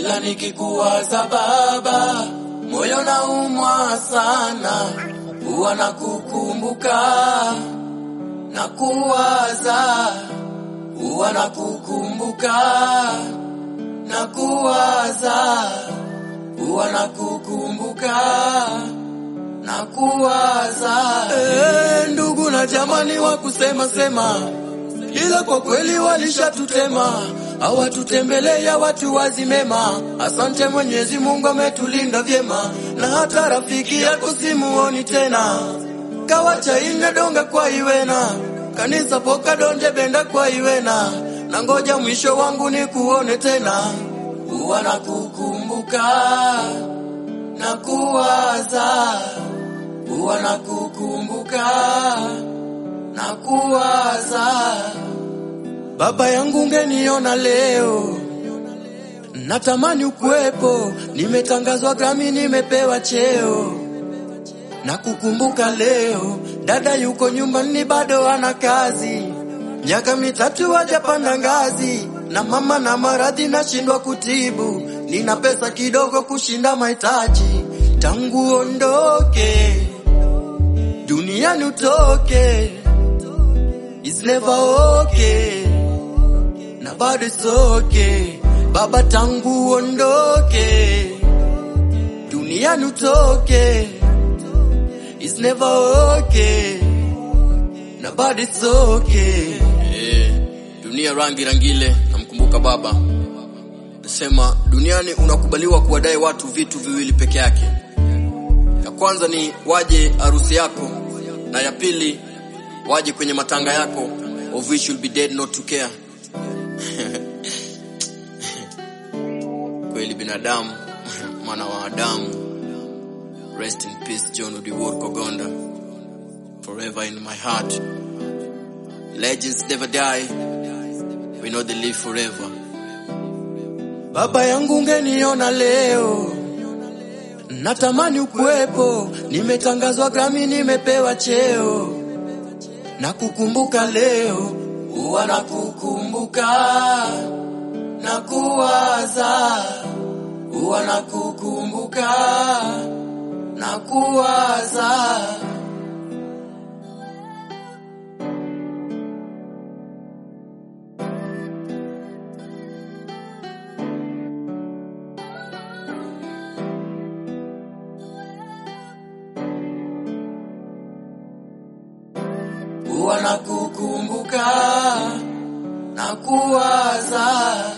kila nikikuwaza baba, moyo naumwa sana, huwa nakukumbuka na kuwaza, huwa nakukumbuka na kuwaza, huwa nakukumbuka na kuwaza. Eh, ndugu na jamani wa kusema sema, ila kwa kweli walishatutema, hawatutembelea watu wazimema. Asante Mwenyezi Mungu ametulinda vyema, na hata rafiki yako simuoni tena, kawacha ine donga kwa iwena kanisa poka donje benda kwa iwena, na ngoja mwisho wangu ni kuone tena, huwa nakukumbuka na kuwaza, huwa nakukumbuka na kuwaza. Baba yangu ungeniona leo, natamani ukuwepo. Nimetangazwa Grammy, nimepewa cheo na kukumbuka leo. Dada yuko nyumbani, bado ana kazi, miaka mitatu hajapanda ngazi, na mama na maradhi nashindwa kutibu. Nina pesa kidogo kushinda mahitaji, tangu ondoke duniani utoke, it's never okay na bado it's okay. Baba tangu ondoke duniani utoke, it's never okay na bado it's okay. Eh, dunia rangi rangile, namkumbuka baba nasema, duniani unakubaliwa kuwadai watu vitu viwili peke yake. Ya kwanza ni waje harusi yako, na ya pili waje kwenye matanga yako, of which you'll be dead not to care. Kweli binadamu mwana wa Adamu. Rest in peace John Udiwor Kogonda, forever in my heart. Legends never die, we know they live forever. Baba yangu ungeniona leo, natamani ukuwepo. Nimetangazwa Grammy, nimepewa cheo na kukumbuka leo, huwa nakukumbuka na kuwaza, huwa nakukumbuka na kuwaza. huwa nakukumbuka na kuwaza